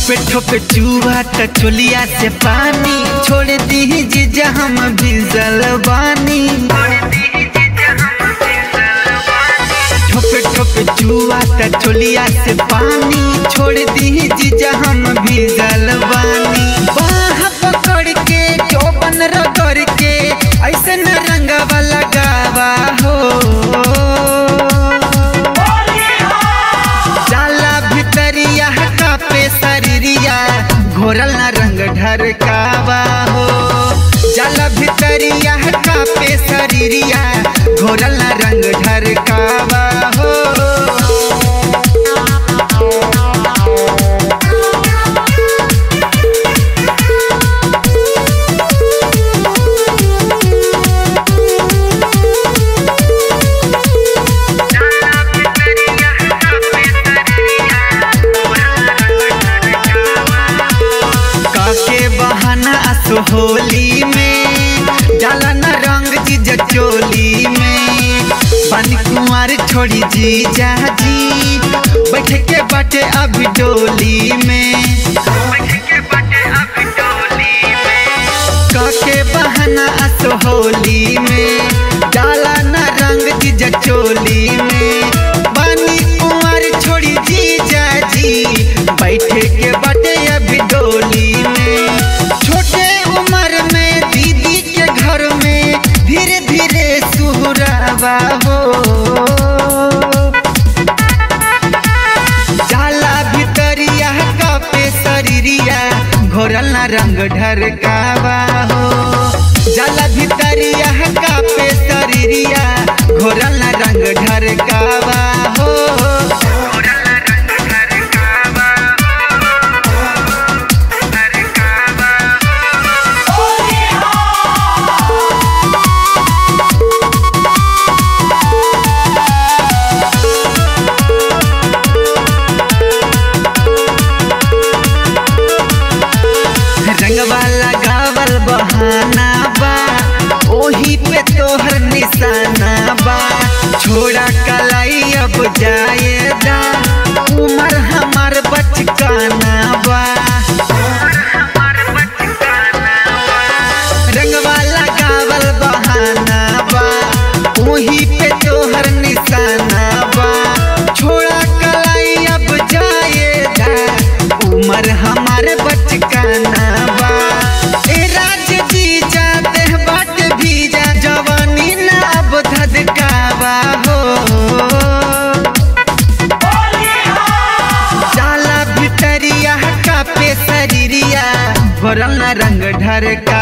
ठोपे ठोपे चूहा त चोलिया से पानी छोड़ दी जीजा हम भीजल बानी ठोपे ठोपे चूहा त चोलिया से पानी छोड़ दी जीजा हम भीजल बानी बाह पकड़ के चौबन रगड़ के ऐसे न रंगवा लगावा हो जाला भितरिया कापे शरीरिया घोरल ना रंग ढरकावा हो जाला भितरिया कापे शरीरिया घोरल ना रंग ढरकावा हो काके बहाना असो होली में जाला न रंग जीजा चोली में पानी कुंवर छोड़ी जीजा जी बैठ के बाटे अभी डोली में काके बहाना असो होली में जाला न रंग जीजा चोली में पानी कुंवर छोड़ी जीजा जी बैठे के बाटे अभी डोली में छोटे उम्र में दीदी के घर में धीरे धीरे सुहरावा हो जाला भितरिया कापे शरीरिया घोरल ना रंग ढरकावा हो जाला भितरिया कापे शरीरिया घोरल ना रंग ढरकावा हो रंगवा लगावल बहाना बा ओही पे तोहर निशाना बा छोड़ा कलाई अब जाएदा उमर हमार बचकाना बा रंगवा लगावल बहाना बा ओही पे तोहर निशाना बा छोड़ा कलाई अब जाएदा उमर हमार बचकाना बा ए राज जीजा देह बाट भीजा जवानी ना अब धधकावा हो जाला भितरिया कापे शरीरिया भरल ना रंग ढरका